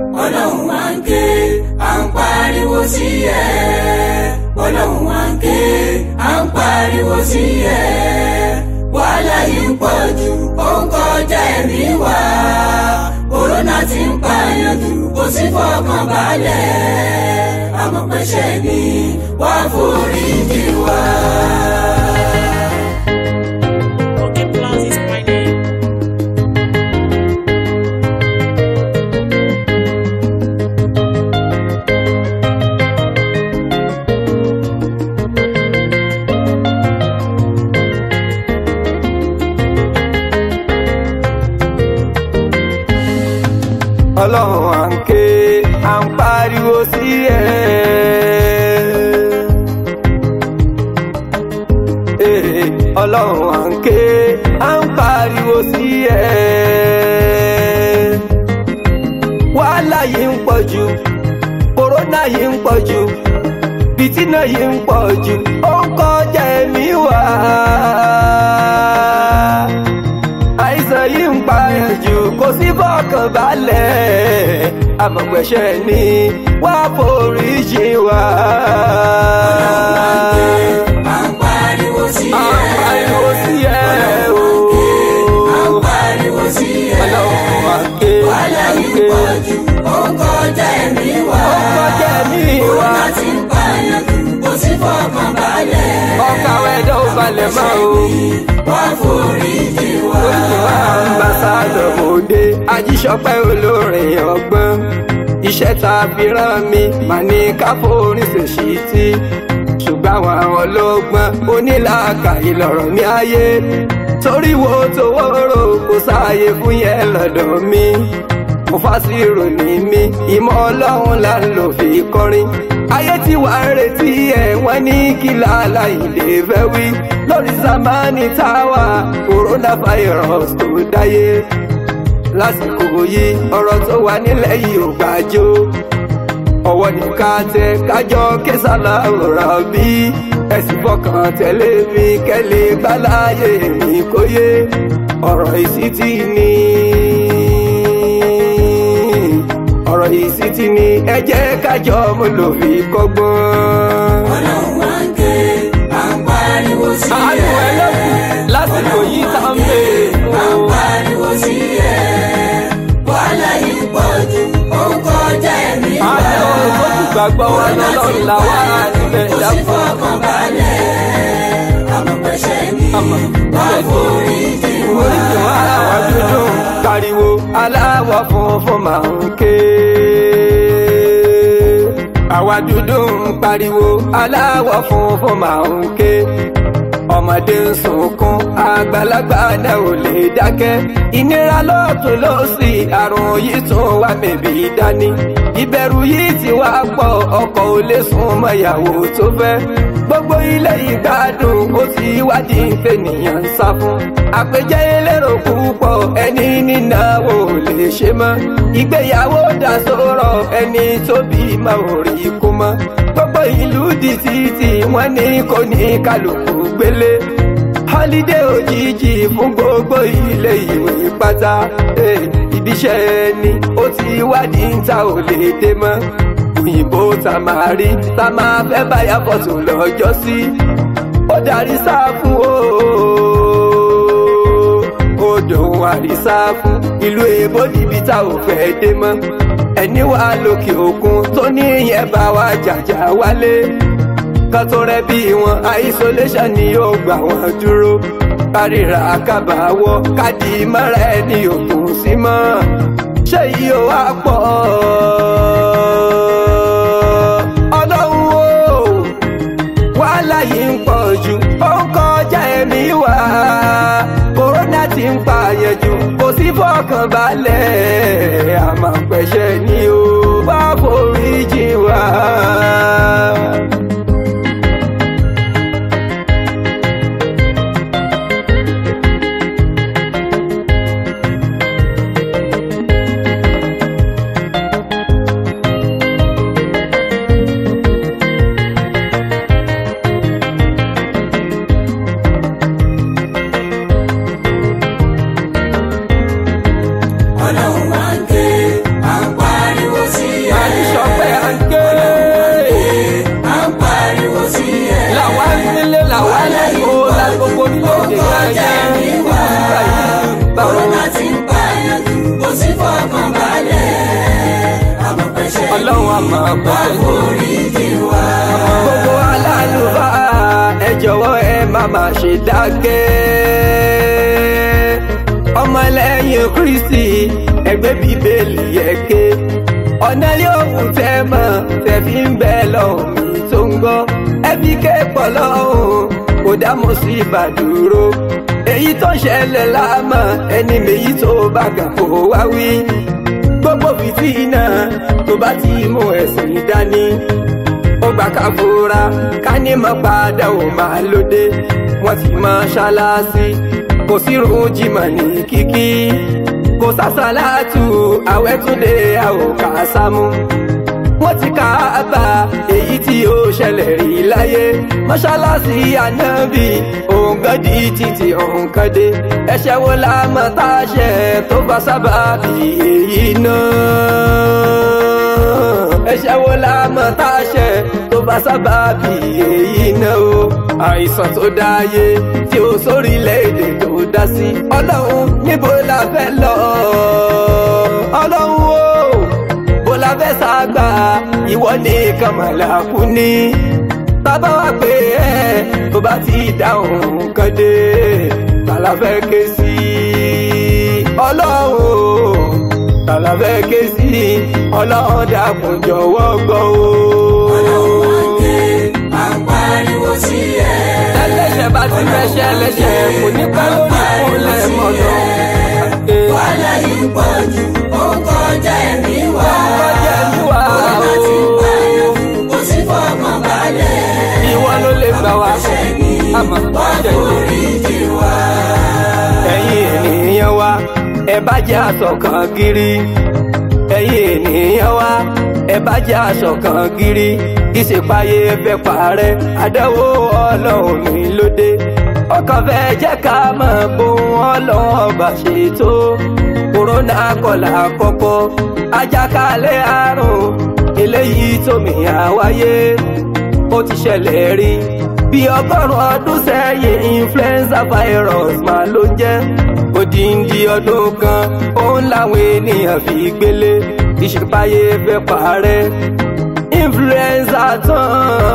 ọlọ́run wa ń ké à ń pariwo sí ẹ ọlọ́run wa ń ké à ń pariwo sí ẹ wàhálà yìí ń pọ̀ jù ó ń kọjá ẹ̀mí wa kòrónà ti ń pààyàn jù kò sí fọkànbalẹ̀ àmọ́ pẹ́ṣẹ̀ ni wàá forí jì wá. Okay, Plus is my name. ọlọ́run à ń ké à ń pariwo sí ẹ. Ee, ọlọ́run à ń ké à ń pariwo sí ẹ. wàhálà yìí ń pọ̀ jù kòrónà yìí ń pọ̀ jù fìtínà yìí ń pọ̀ jù ó ń kọjá ẹ̀mí wa àìsàn yìí ń pààyàn jù kò sí fọkàn balẹ̀ àmọ̀pẹ̀ṣẹ̀ ni wá forí jì wá. à ń pariwo sí à ẹ ń pariwo sí ẹ o. à ń pariwo sí ẹ ọlọ́run wá ké wàhálà wá yìí ń ké pọ̀ jù ó ń kọjá ẹ̀mí wa ó kọjá ẹ̀mí wa. kòrónà ti ń pààyàn jù kò sí fọkànbalẹ̀ ọkà wẹ̀dọ̀ ò balẹ̀ mọ́ o. wá forí jì wá. Olùwà ambassadọ̀ Mòde Ajíṣọpẹ́ olórin ọgbọ́n. Iṣẹ́ ta fi rán mi mà ní káfóorin ṣèṣì tí. Ṣùgbọ́n àwọn ọlọ́gbọ́n onílàákàyè lọ̀rọ̀ ní ayé. Torí wo towó rò kò sáàyè fún yẹn lọ́dọ̀ mi. Mo fásirò ní mi, ìmọ̀ ọlọ́run là ń lò fi kọrin. Ayé tí wàá ń retí ẹ̀ wọ́n ní kí làálàá ìlè fẹ́ wí. Lórí Sàmánì táwà, coronavirus tó dáyé. Lásìkò yìí, ọ̀rọ̀ tó wà nílẹ̀ yìí ò gbàjó. Ọwọ́ ní ká tẹ kájọ késàlà ọ̀rọ̀ bí. Ẹ̀sìn fọkàn tẹ̀lé mi kẹ́lẹ́ gbáláyé mi kó yé. Ọ̀rọ̀ ìsítí ni ọ̀rọ̀ ìsítí ni ẹ jẹ́ kájọ mo lò fi kọ́gbọ́n. ọlọ́run wá ń ké à ń pariwo sí àánú ẹ ẹlẹ́kùn lásìkò yìí tá ń bè à ń pariwo sí ẹ wàhálà yìí ń pọ̀ jù ó ń kọjá ẹ̀mí wa àánú tó kù gbàgbọ́ wa lọ́lọ́run là wá níbẹ̀ kò sí dákun. fọkànbalẹ̀ àmọ́ pẹ́ṣẹ̀ ni àmọ́ wá forí jì wá. oríṣi wa àwa dúdú pariwo aláwọ̀ funfun máa ń ké. àwa dúdú ń pariwo aláwọ̀ funfun máa ń ké. ọmọdé ń sunkún àgbàlagbà náà ò lè dákẹ́. ìnira lọ́tún lọ́sì àrùn yìí tún wá mẹ́bí dání. ìbẹ̀rù yìí ti wá pọ̀ ọkọ ò lè sún mọ́ ìyàwó tó fẹ́. gbogbo ilé ìgbádùn ó ti wádìí tènìyàn ń sá fún. àpèjẹ elérò púpọ̀ ẹni nínáwó ò lè ṣe mọ́. ìgbéyàwó dà sọ̀rọ̀ ẹni tó bí máa ò rí kú mọ́. gbogbo ìlú di títì wọ́n ní kò ní kálukú gbélé họ́lídé òjijì fún gbogbo ilé ìwé pátá Eh, ibiṣẹ́ ẹni ó ti wádìí ń ta ò lè dé mọ́ òyìnbó tá máa rí tá máa fẹ́ báyà fọ́tò lọ́jọ́ sí ó darí sáfù o ó dòun àrísá fún ìlú èbó níbi tá ò fẹ́ dé mọ́ ẹni wà lókè òkun tó ní ìyẹn bá wa jàjà wálé kan tó rẹ bí wọn isolation ni yóò gbà wọn dúró kárìíra kábàáwọ káàdì mọ́ra ẹni òkun sí mọ́ ṣé yìí ó wá pọ̀ ọlọ́run o wàhálà yìí ń pọ̀ jù ó ń kọjá ẹ̀mí wa kòrónà ti ń pààyàn jù kò sí fọkànbalẹ̀ àmọ́ pẹ̀ṣẹ̀ ni ó bá forí jì wá. ọlọ́run wá ń ké à ń pariwo àmọ́ wá pẹ̀lú. foríjì wá. gbogbo alálùfáà ẹ jọ̀wọ́ ẹ má má ṣe dákẹ́. ọmọlẹ́yìn kristi ẹgbẹ́ bíbélì ẹ̀kẹ́ ọ̀nà yóò wù tẹ́ mọ̀ tẹ́ fi ń bẹ lọ́hùn mi tó ń gbọ́ ẹbí kẹ́pọ̀ lọ́hùn kò dá mọ́ sí ìbàdúró èyí tó ṣẹlẹ̀ láàmọ́ ẹni méjì tó bá gà kó wá wí gbogbo fìtínà tó bá ti mú ẹ̀sìn dání ó gbà ká fura ká ní mọ́ padà ó máa lóde wọ́n ti mọ́ ṣáláṣí kò sí rún jìmọ̀ ní kíkí kò sásàlátù àwẹ́túndé àwòká sámú wọ́n ti ká bá èyí tí ó ṣẹlẹ̀ rí láyé mọ́ṣáláṣí ànábì òǹgọ́dì títí òǹkọ́dé ẹ̀ṣẹ̀ wo la mọ̀ tá a ṣe tó bá sábà bí èyí náà ẹ̀ṣẹ̀ wo la mọ̀ tá a ṣe tó bá sábà bí èyí náà o àìsàn tó dáyé tí ó sórílẹ̀-èdè tó dá sí ọlọ́run níbo la fẹ́ lọ ọlọ́run o bó la fẹ́ ságbà ìwọ nìkan màlàkù ní bàbá wa pé ẹ tó bá ti dáhùn kan dé tàlà fẹ́ ké sí ọlọ́run tàlà fẹ́ ké sí ọlọ́run dàkún jọ̀wọ́ gbọ́ o. ọlọ́run wá ń ké à ń pariwo sí ẹ. ẹlẹ́ṣẹ̀ bá ti fẹ́ṣẹ̀ ẹlẹ́ṣẹ̀ kò ní pẹ́ lórí ìkúnlẹ̀ mọ́nà. wàhálà yìí pọ̀ jù ó ń kọjá ẹ̀mí wa. kọjá ẹ̀mí wa Kòrónà ti ń pààyàn kò sí fọkàn balẹ̀. ìwọ ló lè gbà wá. Ṣé ni àmọ́ wá jẹ́ ìwé. foríjì wá. ẹ̀yin ènìyàn wa ẹ bá jẹ́ àṣọ̀kan gírí ẹ̀yin ènìyàn wa ẹ bá jẹ́ àṣọ̀kan gírí ìṣèpáyé fẹ́ parẹ́ àdánwò ọlọ́run mi lóde ọkàn fẹ́ jẹ́ ká mọ̀ bóun ọlọ́run ọba ṣètò kòrónà kọlà àkọ́kọ́ àjàkálẹ̀ àrùn eléyìí tómi àwáyé ó ti ṣẹlẹ̀ rí bí ọgọ́rùn ọdún sẹ́yìn influenza virus máa ló jẹ́ odindi ọdún kan òun làwọn ènìyàn fi gbélé ìṣèpáyé fẹ́ parẹ́ influenza tán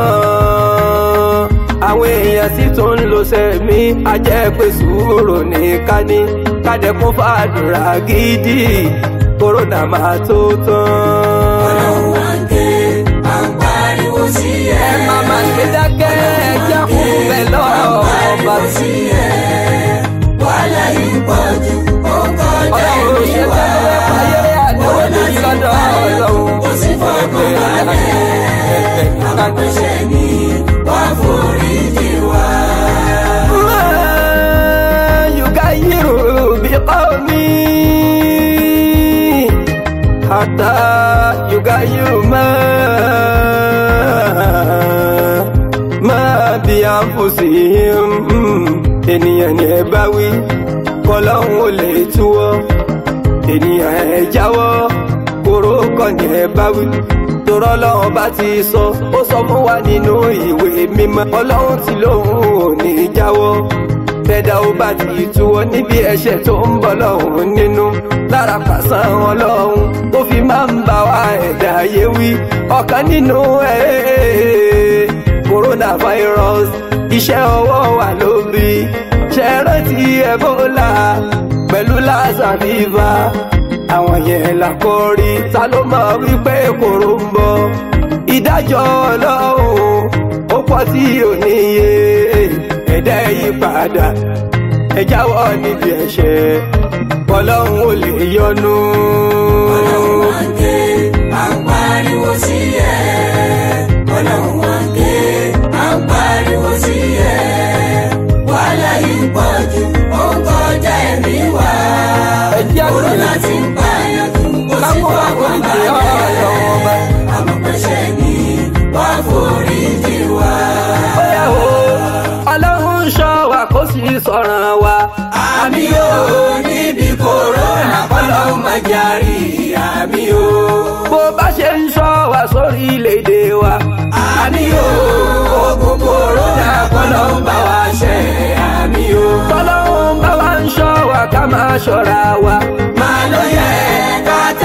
àwọn èèyàn sì tún ń lo sẹ́mi ajẹ́ pé sùúrù ní kání kádẹ́kún fàdúrà gidi kòrónà máa tó tán. Ọlọ́run wá ń ké à ń pariwo sí ẹ. ẹ má má ṣe dákẹ́ ẹ jẹ́ kó bẹ̀ lọ́wọ́ ọba pariwo sí ẹ. wàhálà yìí pọ̀ jù ó ń kọjá ọlọ́run ẹ̀mí ṣe wa. tẹ́lẹ̀ fàyè àdéhùn lórí lọ́dọ̀ ọlọ́run. kò sí fọkàn balẹ̀. Ṣé ni wá foríjì wá. ما يغير بقومي حتى يغير ما ما بأنفسهم ènìyàn ni ẹ bá wí kọlọ́hún ò lè túwọ́ ènìyàn ẹ jáwọ́ kóró kọ́ ni ẹ bá wí torọ́ lọ́wọ́n bá ti sọ ó sọ fún wa nínú ìwé mímọ́ ọlọ́run ti lóun ò ní jáwọ́ tẹ́dá ó bá ti túwọ́ níbi ẹ̀ṣẹ̀ tó ń bọ̀ lọ́hùn nínú lára pàṣán ọlọ́run tó fi máa ń bá wa ẹ̀dá ayé wí ọ̀kan nínú ẹ̀ coronavirus iṣẹ́ ọwọ́ wa ló bí ṣe rántí ebola pẹ̀lú lassa fever àwọn yẹn là kọ́ rí ta ló mọ̀ wípé kòró ń bọ̀ ìdájọ́ ọlọ́run ó pọ̀ tí ò níye ẹ̀dá yí padà ẹ jáwọ́ níbi ẹ̀ṣẹ̀ ọlọ́run ò lè yọnu. Ọlọ́run wá ń ké à ń pariwo sí ẹ. Ọlọ́run wá ń ké à ń pariwo sí ẹ. wàhálà yìí pọ̀ jù ó ń kọjá ẹ̀mí wa. ẹ jẹ́ Kòrónà àgbẹ̀ ti ń pààyàn jù kò sí kápò fọkàn àforíjì balẹ̀. ọlọ́run ọba. àmọ́ pẹ̀ṣẹ̀ ni wá foríjì wá. bóyá o ọlọ́run ń ṣọ́ wa kó sì sọ̀ràn wa. àmì o níbi kòrónà kọ́lọ́hún máa jarí àmì o. bó bá ṣe ń ṣọ́ wa sórí ilé-èdè wa. àmì o ogun kòrónà kọ́lọ́hún bá wa ṣe àmì o. tọ́lọ́run bá wa ń ṣọ́ wa ká máa ṣọ́ra wa. máa ló yẹ ká tẹ̀lé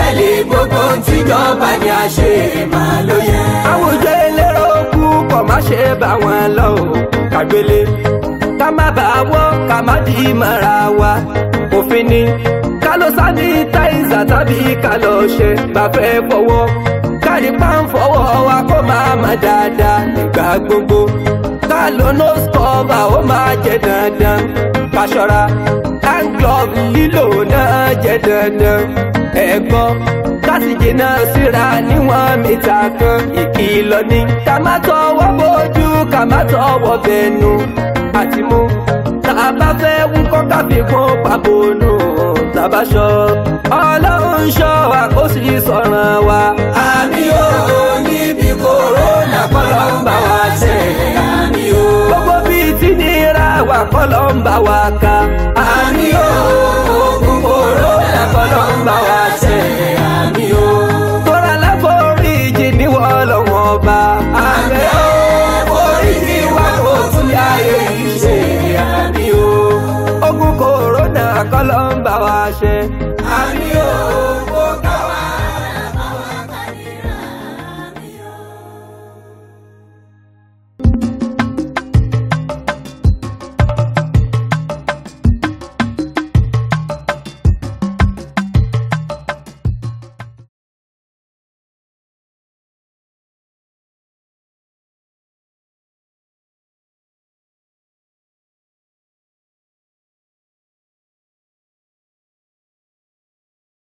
gbogbo ohun tíjọba ni a ṣe máa ló yẹ. àwùjọ elérò kú kọ̀ má ṣe bá wọn lọ o kàgbélé ká má bàa wọ́ ká má di mọ́ra wa òfin ni ká ló sánítáìsà tàbí ká lọ ṣe gbàfẹ́ fọwọ́ kárí pàǹfọwọ́ wa kó máa má dáadáa nígbà gbogbo ká ló nose cover ó máa jẹ dandan ká ṣọ́ra hand glove lílò náà jẹ dandan ẹ̀gbọ́n láti jìnnà síra níwọ̀n mítà kan ìkìlọ̀ ni ká má tọwọ́ bójú ká má tọwọ́ bẹnu àti mú tá a bá fẹ́ wúkọ́ ká fi kún pàbónú tàbá ṣọ ọlọ́run ṣọ́ wa kó sì sọ̀ràn wa. àmì ò níbi kòrónà kọ́lọ́ ń bá wa ṣe àmì ò. gbogbo bíi tí nira wà kọ́lọ́ ń bá wa ká. àmì ò ogun kòrónà kọ́lọ́ ń bá wa ṣe àmì ò. tóra láforíjì níwọ̀ lọ́wọ́ bá. àmì ò oríṣi wa kò tún lé ayé yìí ṣe àmì ò. ogun kòrónà kọ́lọ́ ń bá wa ṣe.